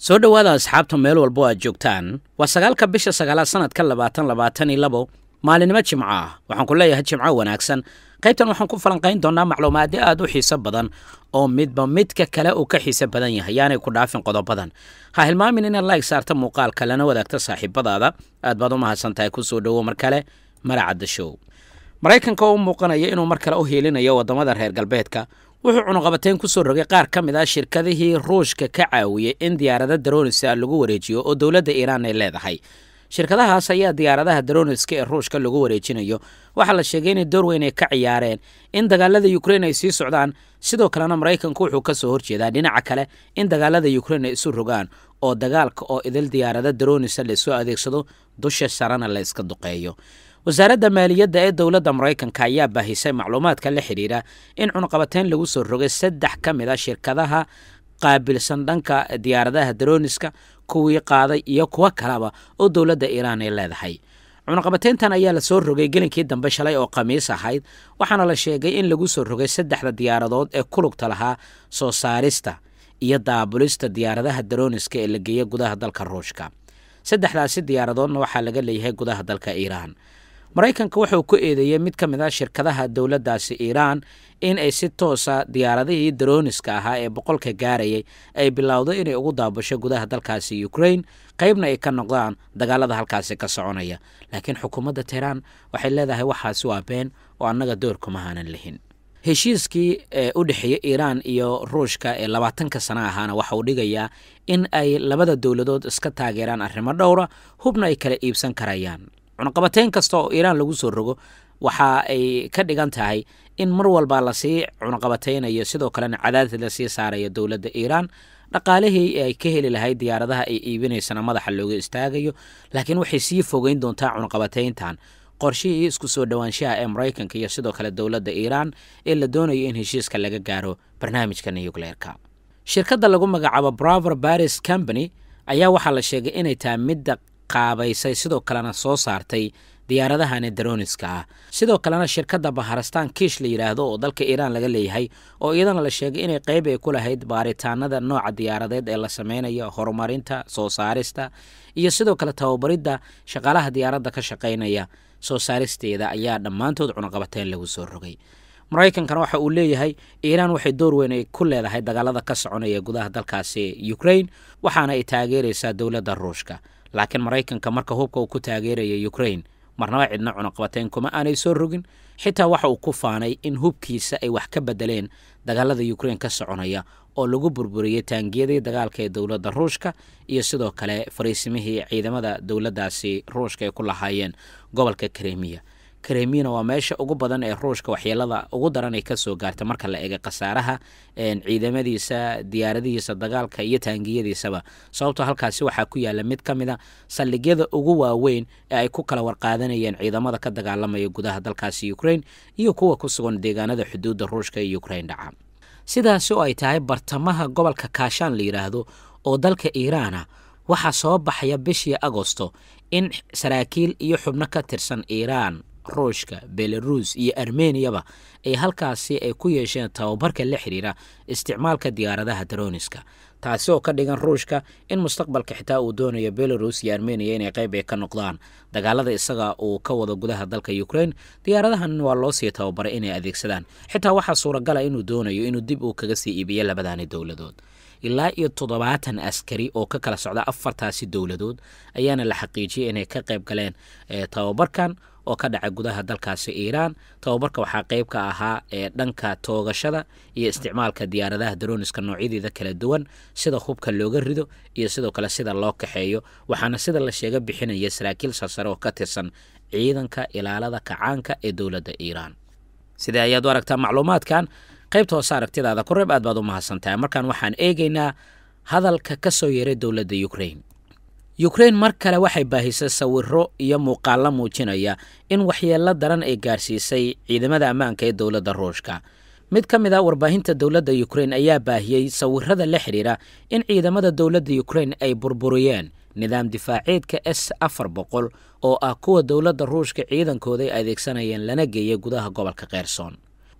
soo dhowaada asxaabta meel walbo aad joogtaan waa sagaalka bisha sagaalaad sanadka labaatan labaatan iyo labo maalinimo jimco ah waxaan ku leeyahay jimco wanaagsan qaybtan waxaan ku falanqayn doonaa macluumaadyo aad u xiiso badan oo midba midka kale uu ka xiise badan yahay yaanay ku dhaafin qodobadan ha hilmaamin inaad laig saarta muuqaalka lana wadaagta saaxiibadaada aad baad u mahadsan tahay kusoo dhowo mar kale maracadda show maraykanka oo u muuqanaya inuu mar kale u hiilinayo waddamada reer galbeedka wuxuu cunuqabateyn ku soo rogay qaar ka mid ah shirkadihii ruushka ka caawiyey in diyaarada daroonisa lagu wareejiyo oo dowladda iiraan ay leedahay shirkadahaas ayaa diyaaradaha daroniska ee ruushka lagu wareejinayo waxaa la sheegay inay door weyn ay ka ciyaareen in dagaalada ukrein ay sii socdaan sidoo kalena maraykanku wuxuu ka soo horjeedaa dhinaca kale in dagaalada ukrein ay isu rogaan oo dagaalka oo idil diyaarada daronisa laisoo adeegsado dusha sarena la iska duqeeyo wasaaradda maaliyadda ee dowladda maraykanka ayaa baahisay macluumaadka la xidhiidha in cunuqabateyn lagu soo rogay saddex ka mid a shirkadaha qaabilsan dhanka diyaaradaha daroniska kuwii qaaday iyo kuwo kaleba oo dowladda iiraan ay leedahay cunuqabateyntan ayaa lasoo rogay gelinkii dambe shalay oo khamiis ahayd waxaana la sheegay in lagu soo rogay saddexda diyaaradood ee ku lugta lahaa soo saarista iyo daabulista diyaaradaha daroniska ee la geeya gudaha dalka ruushka saddexdaasi diyaaradoodna waxaa laga leeyahay gudaha dalka iiraan maraykanka wuxuu ku eedeeyey mid ka mid ah shirkadaha dowladdaasi iiraan in ay si toosa diyaaradihii daroniska ahaa ee boqolka gaarayay ay bilowdo inay ugu daabasho gudaha dalkaasi ukrain qaybna ay ka noqdaan dagaalada halkaasi ka soconaya laakiin xukuumadda teheraan waxay leedahay waxaasi waa been oo annaga doorkuma haanan lihin heshiiskii ee u dhexeeyey iiraan iyo ruushka ee labaatanka sana ahaana waxa uu dhigayaa in ay labada dowladood iska taageeraan arrimo dhowra hubna ay kala iibsan karayaan cunuqabateyn kasta oo iiraan lagu soo rogo waxa ay ka dhigan tahay in mar walba lasii cunuqabateynayo sidoo kalena cadaadid lasii saarayo dowladda iiraan dhaqaalihii ay ka heli lahayd diyaaradaha ay iibinaysana madaxa looga istaagayo laakiin waxay sii fogeyn doontaa cunuqabateyntan qorshihii isku soo dhowaanshaha ee maraykanka iyo sidoo kale dowladda iiraan ee la doonayo in heshiiska laga gaaro barnaamijka nucleerka shirkadda lagu magacaabo braver baris company ayaa waxaa la sheegay inay tahay midda qaabaysay sidoo kalena soo saartay diyaaradahani daroniska ah sidoo kalena shirkadda baharastaan kiish la yidhaahdo oo dalka iiraan laga leeyahay oo iyadana la sheegay inay qayb ay ku lahayd baaritaanada nooca diyaaradeed ee la sameynayo horumarinta soo saarista iyo sidoo kale tababaridda shaqaalaha diyaaradda ka shaqaynaya soo saaristeeda ayaa dhammaantood cunuqabateyn lagu soo rogay maraykankana waxa uu leeyahay iiraan waxay door weyn ay ku leedahay dagaalada ka soconaya gudaha dalkaasi ukrain waxaana ay taageeraysaa dowladda ruushka laakiin maraykanka marka hubka uu ku taageeraya ukrain marnaba cidna cunuqabateyn kuma aanay soo rogin xitaa waxa uu ku faanay in hubkiisa ay wax ka bedeleen dagaalada ukrain ka soconaya oo lagu burburiyey taangiyadii dagaalka ee dowladda ruushka iyo sidoo kale fariisimihii ciidamada dowladdaasi ruushka ay ku lahaayeen gobolka kremiya kremiyana waa meesha ugu badan ee ruushka waxyeelada ugu daran ay kasoo gaarta marka la eega khasaaraha ciidamadiisa diyaaradihiisa dagaalka iyo taangiyadiisaba sababtoo halkaasi waxaa ku yaala mid ka mid a saldhigyada ugu waaweyn ee ay ku kala warqaadanayeen ciidamada ka dagaalamaya gudaha dalkaasi ukrain iyo kuwa ku sugan deegaanada xuduudda ruushka ee ukrain dhaca sidaasi oo ay tahay bartamaha gobolka kaashaan la yidhaahdo oo dalka iiraana waxaa soo baxaya bishii agosto in saraakiil iyo xubno ka tirsan iiraan ruushka belaruus iyo armeniyaba ay halkaasi ay ku yeesheen tababarka la xidhiira isticmaalka diyaaradaha daroniska taasi oo ka dhigan ruushka in mustaqbalka xitaa uu doonayo belarus iyo armeniya inay qayb ay ka noqdaan dagaalada isaga uu ka wado gudaha dalka ukrain diyaaradahan waa loo sii tababaray inay adeegsadaan xitaa waxaa suuragala inuu doonayo inuu dib uu kaga sii iibiyo labadani dowladood ilaa iyo toddobaatan askari oo ka kala socda afartaasi dowladood ayaana la xaqiijiyey inay ka qayb galeen tababarkan oo ka dhacay gudaha dalkaasi iiraan tababarka waxaa qayb ka ahaa ee dhanka toogashada iyo isticmaalka diyaaradaha daroniska noocyadeeda kala duwan sida hubka looga rido iyo sidoo kale sida loo kaxeeyo waxaana sida la sheega bixinaya saraakiil sarsare oo ka tirsan ciidanka ilaalada kacaanka ee dowladda iiraan sidee ayaad u aragtaa macluumaadkan qaybta hoose aragtidaada ku reeb aad baad u mahadsantahay markaan waxaan eegaynaa hadalka ka soo yeeray dowladda ukrain ukrain mar kale waxay baahisay sawiro iyo muuqaallo muujinaya in waxyeello daran ay gaarsiisay ciidamada ammaanka ee dowladda ruushka mid ka mid a warbaahinta dowladda ukrain ayaa baahiyey sawirada la xidhiira in ciidamada dowladda ukrain ay burburiyeen nidaam difaaceedka s afar boqol oo ah kuwa dowladda ruushka ciidankooda ay adeegsanayeen lana geeyay gudaha gobolka kheyrsoon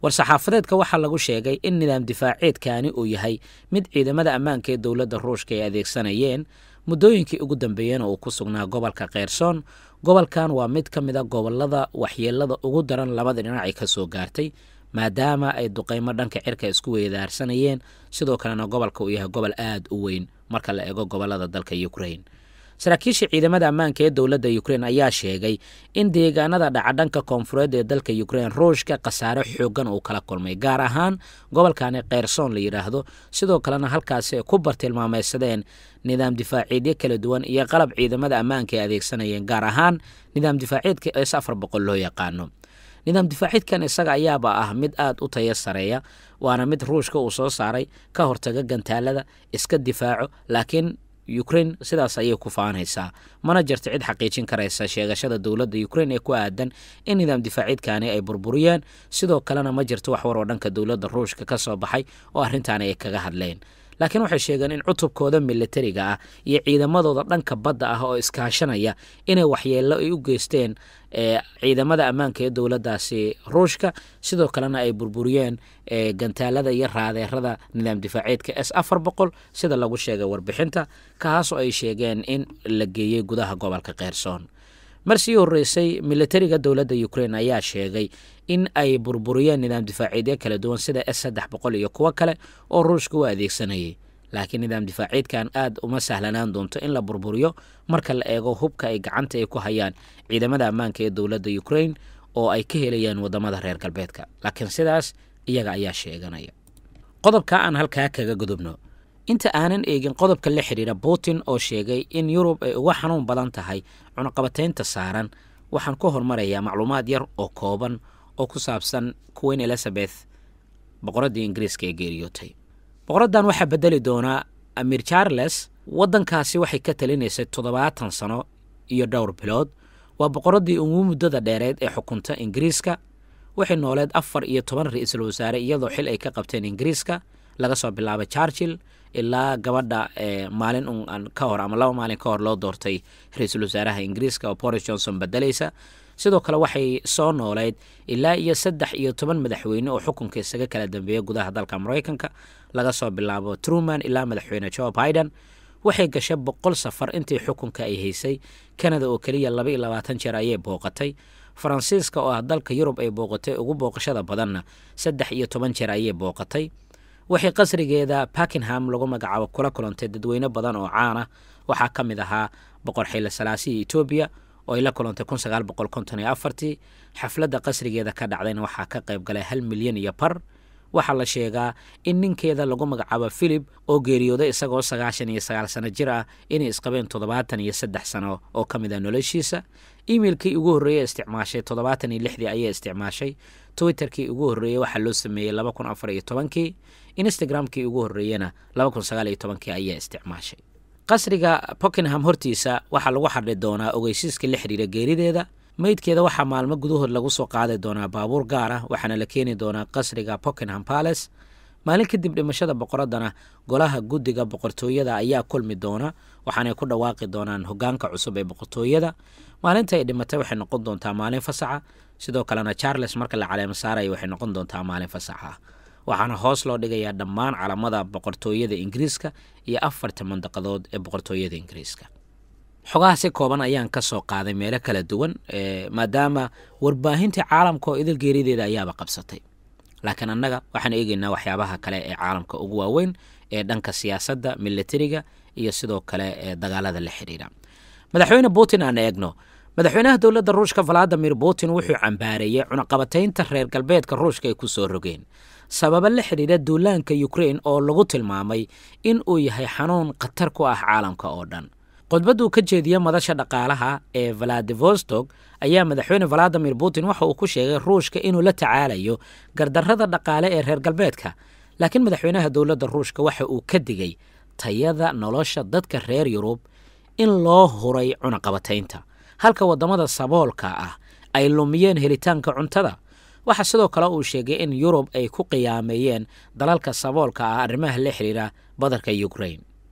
war-saxaafadeedka waxaa lagu sheegay in nidaam difaaceedkaani uu yahay mid ciidamada ammaanka ee dowladda ruushka ay adeegsanayeen muddooyinkii ugu dambeeyeen oo uu ku sugnaa gobolka kheyrsoon gobolkan waa mid ka mid a gobolada waxyeelada ugu daran labada dhinac ay ka soo gaartay maadaama ay duqeymo dhanka cirka isku weydaarsanayeen sidoo kalena gobolka uu yahay gobol aad u weyn marka la eego gobolada dalka ukrain saraakiisha ciidamada ammaanka ee dowladda ukrain ayaa sheegay in deegaanada dhaca dhanka koonfureed ee dalka ukrain ruushka khasaare xoogan uu kala kulmay gaar ahaan gobolkani kheyrsoon la yidhaahdo sidoo kalena halkaasi ay ku bartilmaameysadeen nidaam difaaciidyo kala duwan iyo qalab ciidamada ammaanka ay adeegsanayeen gaar ahaan nidaam difaaciidka s afar boqol loo yaqaano nidaam difaaciidkan isaga ayaaba ah mid aad u taya sareeya waana mid ruushka uu soo saaray ka hortaga gantaalada iska difaaco laakiin ukrain sidaas ayay ku faanaysaa mana jirto cid xaqiijin karaysa sheegashada dowladda ukrain ee ku aadan in nidaam difaaciidkani ay burburiyeen sidoo kalena ma jirto wax war oo dhanka dowladda ruushka ka soo baxay oo arrintaani ay kaga hadleen laakiin waxay sheegeen in cutubkooda militariga ah iyo ciidamadooda dhanka badda ah oo iskaashanaya inay waxyeello ay u geysteen ciidamada ammaanka ee dowladdaasi ruushka sidoo kalena ay burburiyeen gantaalada iyo raadeerada nidaam difaaceedka s afar boqol sida lagu sheegay warbixinta kaasoo ay sheegeen in la geeyey gudaha gobolka kheyrsoon mar sii horreysay militariga dowladda ukrain ayaa sheegay in ay burburiyeen nidaam difaaciidyo kala duwan sida s saddex boqol iyo kuwo kale oo ruushka u adeegsanayay laakiin nidaam difaaciidkan aad uma sahlanaan doonto in la burburiyo marka la eego hubka ay gacanta ay ku hayaan ciidamada ammaanka ee dowladda ukrain oo ay ka helayaan waddamada reer galbeedka laakiin sidaas iyaga ayaa sheeganaya qodobka aan halkaa kaga gudubno inta aanan eegin qodobka la xidhiira putin oo sheegay in yurub ay uga xanuun badan tahay cunaqabataynta saaran waxaan ku hormarayaa macluumaad yar oo kooban oo ku saabsan queen elizabeth boqoraddii ingiriiska ee geeriyootay boqoraddan waxaa bedeli doonaa amir charles waddankaasi waxay ka talinaysay toddobaatan sano iyo dhowr bilood waa boqoraddii ugu muddada dheereed ee xukunta ingiriiska waxay nooleed afar iyo toban ra-iisul wasaare iyadoo xil ay ka qabteen ingiriiska laga soo bilaabay charchil ilaa gabadha maalin un ka hor ama laba maalin ka hor loo doortay ra-iisul wasaaraha ingiriiska oo boris johnson bedelaysa sidoo kale waxay soo nooleyd ilaa iyo saddex iyo toban madaxweyne oo xukunka isaga kala dambeeya gudaha dalka maraykanka laga soo bilaabo truman ilaa madaxweyne joe biden waxay gashay boqol safar intii xukunka ay haysay kanada oo keliya laba iyo labaatan jeer ayay booqatay faransiiska oo ah dalka yurub ay booqatay ugu booqashada badanna saddex iyo toban jeer ayay booqatay waxay qasrigeeda buckingham lagu magacaabo kula kulantay dadweyne badan oo caana waxaa ka mid ahaa boqor xile salaasihii etoobiya oo ay la kulantay kun sagaal boqol konton iyo afartii xafladda qasrigeeda ka dhacdayna waxaa ka qayb galay hal milyan iyo bar waxaa la sheegaa in ninkeeda lagu magacaabo philip oo geeriyooday isagoo sagaashan iyo sagaal sano jir ah inay isqabeen toddobaatan iyo saddex sano oo ka mid ah noloshiisa imeilkii ugu horreeyey isticmaashay toddobaatan iyo lixdii ayay isticmaashay twitterkii ugu horreeyey waxaa loo sameeyey laba kun afar iyo tobankii instagramkii ugu horreeyena laba kun sagaal iyo tobankii ayaa isticmaashay qasriga buckingham hortiisa waxaa lagu xadhi doonaa ogeysiiska la xiriira geerideeda meydkeeda waxaa maalmo gudahood lagu soo qaadi doonaa baabuur gaar ah waxaana la keeni doonaa qasriga buckingham palace maalin kadib dhimashada boqoraddana golaha guddiga boqortooyada ayaa kulmi doona waxaanay ku dhawaaqi doonaan hogaanka cusub ee boqortooyada maalinta ay dhimatay waxay noqon doontaa maalin fasaxa sidoo kalena charles marka la caleemo saaraya waxay noqon doontaa maalin fasaxa ah waxaana hoos loo dhigayaa dhammaan calamada boqortooyada ingiriiska iyo afarta mandaqadood ee boqortooyada ingiriiska xogaha si kooban ayaan ka soo qaaday meelo kala duwan maadaama warbaahinta caalamka oo idil geerideeda ayaaba qabsatay laakiin annaga waxaan eegeynaa waxyaabaha kale ee caalamka ugu waaweyn ee dhanka siyaasadda militariga iyo sidoo kale ee dagaalada la xidhiira madaxweyne putin aan eegno madaxweynaha dowladda ruushka valadimir putin wuxuu cambaareeyey cunaqabataynta reer galbeedka ruushka ay ku soo rogeen sababo la xidhiira duulaanka ukrain oo lagu tilmaamay in uu yahay xanuun khatar ku ah caalamka oo dhan khudbadduu ka jeediya madasha dhaqaalaha ee valadivostok ayaa madaxweyne valadimir putin waxa uu ku sheegay ruushka inuu la tacaalayo gardarrada dhaqaale ee reer galbeedka laakiin madaxweynaha dowladda ruushka waxa uu ka digay tayada nolosha dadka reer yurub in loo huray cunaqabataynta halka waddamada saboolka ah ay lumiyeen helitaanka cuntada waxaa sidoo kale uu sheegay in yurub ay ku qiyaameeyeen dalalka saboolka ah arrimaha la xidhiira badarka ukrain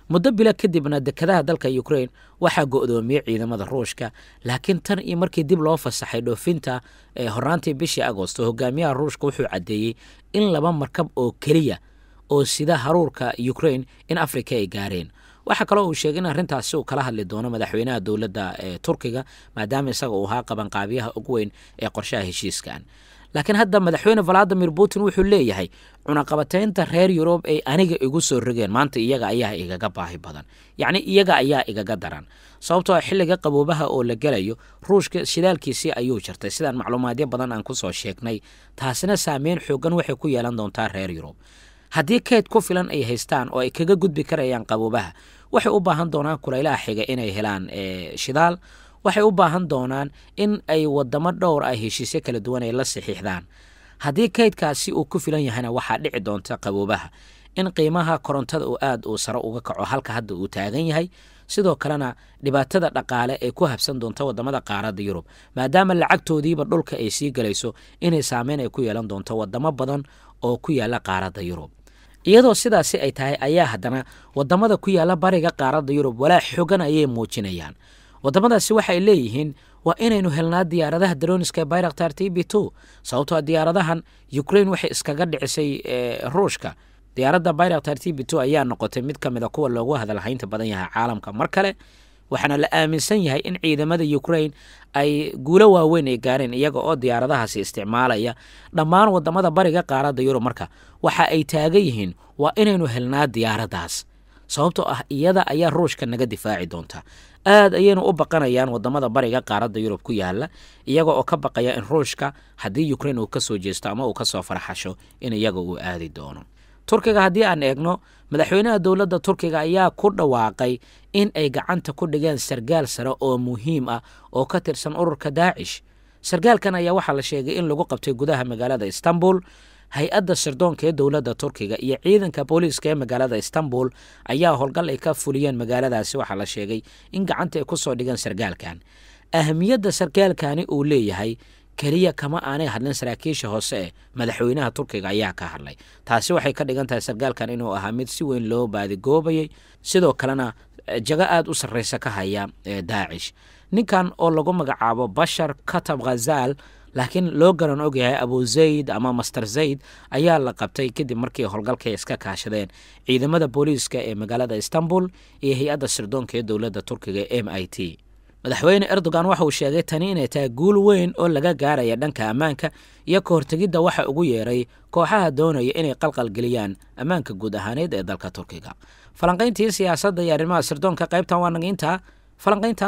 muddo bila kadibna dekadaha dalka ukrain waxaa go'doomiyey ciidamada ruushka laakiin tan iyo markii dib loo fasaxay dhoofinta horaantii bishii agosto hogaamiyaha ruushka wuxuu caddeeyey in laba markab oo keliya oo sida haruurka ukrain in afrika ay gaareen waxaa kaloo uu sheegay in arrintaasi uu kala hadli doono madaxweynaha dowladda ee turkiga maadaama isaga uu ahaa qabanqaabiyaha ugu weyn ee qorshaha heshiiskan laakiin hadda madaxweyne valadimir putin wuxuu leeyahay cunaqabataynta reer yurub ay aniga igu soo rogeen maanta iyaga ayaa igaga baahi badan yacni iyaga ayaa igaga daran sababtoo a xilliga qaboobaha oo la gelayo ruushka shidaalkiisii ayuu jirtay sidaan macluumaadyo badan aan kusoo sheegnay taasina saameyn xoogan waxay ku yeelan doontaa reer yurub haddii keyd ku filan ay haystaan oo ay kaga gudbi karayaan qaboobaha waxay u baahan doonaan kulaylaha xiga inay helaan shidaal waxay u baahan doonaan in ay wadamo dhowr ah heshiisyo kala duwan ay la saxiixdaan haddii kaydkaasi uu ku filan yahayna waxaa dhici doonta qaboobaha in qiimaha korontada uu aad uu sare uga kaco halka hadda uu taagan yahay sidoo kalena dhibaatada dhaqaale ee ku habsan doonta wadamada qaaradda yurub maadaama lacagtoodiiba dhulka ay sii galayso inay saameyn ay ku yeelan doonto wadamo badan oo ku yaala qaaradda yurub iyadoo sidaasi ay tahay ayaa haddana wadamada ku yaala bariga qaaradda yurub walaa xogan ayay muujinayaan wadamadaasi waxay leeyihiin waa inaynu helnaa diyaaradaha daroniska bayraktar t b two sababtoo diyaaradahan ukrain waxay iskaga dhicisay ruushka diyaaradda bayraktar t b two ayaa noqotay mid ka mid a kuwa loogu hadalhaynta badan yahay caalamka mar kale waxaana la aaminsan yahay in ciidamada ukrain ay guulo waaweyn ay gaareen iyaga oo diyaaradahaasi isticmaalaya dhammaan wadamada bariga qaaradda yurub marka waxa ay taagan yihiin waa inaynu helnaa diyaaraddaas sababtoo ah iyada ayaa ruushka naga difaaci doonta aad ayaynu u baqanayaan wadamada bariga qaaradda yurub ku yaala iyaga oo ka baqaya in ruushka haddii ukrain uu ka soo jeesto ama uu ka soo farxasho in iyaga uu aadi doono turkiga haddii aan eegno madaxweynaha dowladda turkiga ayaa ku dhawaaqay in ay gacanta ku dhigeen sargaal sare oo muhiim ah oo ka tirsan ururka daacish sargaalkan ayaa waxaa la sheegay in lagu qabtay gudaha magaalada istanbul hay-adda sirdoonka ee dowladda turkiga iyo ciidanka booliiska ee magaalada istanbul ayaa howlgal ay ka fuliyeen magaaladaasi waxaa la sheegay in gacanta ay ku soo dhigeen sargaalkan ahamiyadda sargaalkani uu leeyahay keliya kama aanay hadlin saraakiisha hoose ee madaxweynaha turkiga ayaa ka hadlay taasi waxay ka dhigan tahay sargaalkan inuu ahaa mid si weyn loo baadigoobayay sidoo kalena jago aada u sarreysa ka haya ee daacish ninkan oo lagu magacaabo bashar katab khazal laakiin loo garan ogyahay abu zayd ama master zayd ayaa la qabtay kadib markii howlgalkay iska kaashadeen ciidamada booliiska ee magaalada istanbul iyo hay-adda sirdoonka ee dowladda turkiga m i t madaxweyne erdogan waxa uu sheegay tani inay tahay guul weyn oo laga gaaraya dhanka ammaanka iyo ka hortegidda waxa ugu yeeray kooxaha doonaya inay qalqalgeliyaan ammaanka guud ahaaneed ee dalka turkiga falanqayntii siyaasadda iyo arrimaha sirdoonka qaybtan waa naga intaa falanqaynta